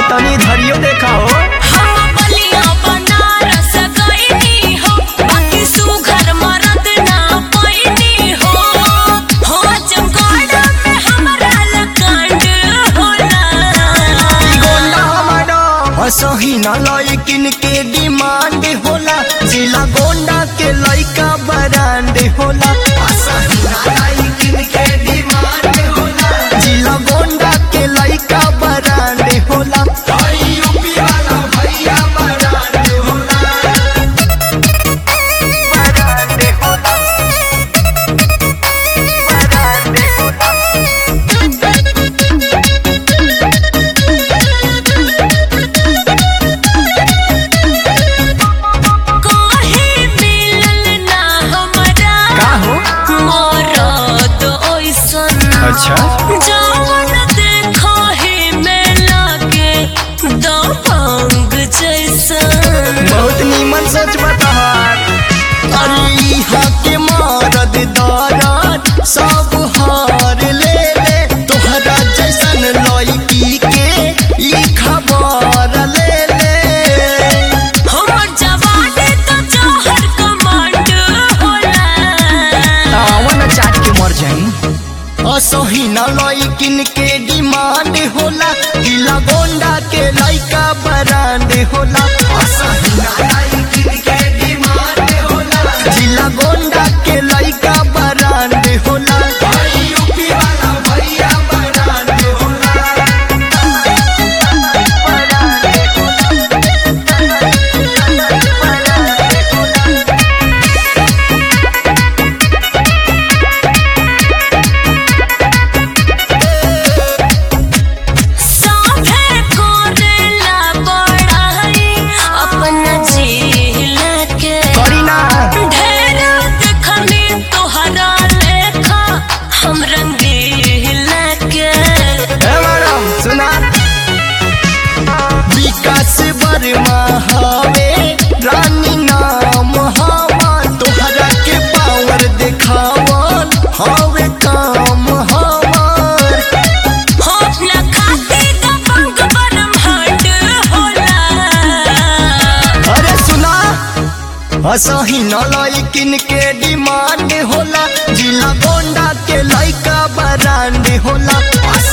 तनी धरियो देखा हो हम बलिया बनारस गइनी हो बाकी सुघर मरद ना पैनी हो हो जमगढ़ में हमरा लकांड होला गोंडा हमारा हसही न लइकिन के डिमांड होला जिला गोंडा के लइका बरांड होला हसही न लइकिन के डिमांड होला जिला गोंडा के लइका बरांड होला हई यूपी वाला भैया बरांड होला बरांड होला बरांड होला काहे मिलल ना हमरा का हो मरद ओइसन अच्छा जवन देखो ही में लागे दबंग जैसन बहुत नीमन सोच बताहार अरे इहा के मारद दौरान सब हार ले ले तोहरा जैसन लड़की के ई खबर ले ले हमर जवानी तो जहर कमांड होला तावन चाट के मर जाई असही न लइकिन के डिमांड होला गिला गोंडा के लइका बरांड होला असही न लइकिन के डिमांड होला जिला गोंडा के लइका बरांड होला भाई यूपी वाला भैया बरांड होला साभे कोरेला बड़ाई अपना जिला के करीना ढेर देखनी तोहरा लेखा हम रंगीला के हे मैडम सुना विकास वर्मा हवे रानी नाम हमार तोहरा के पावर देखावन हवे काम हमार होठ न खाती दबंग ब्रह्मांड होला अरे सुना असही न लइकिन के डिमांड होला जिला गोंडा के लइका बरांड होला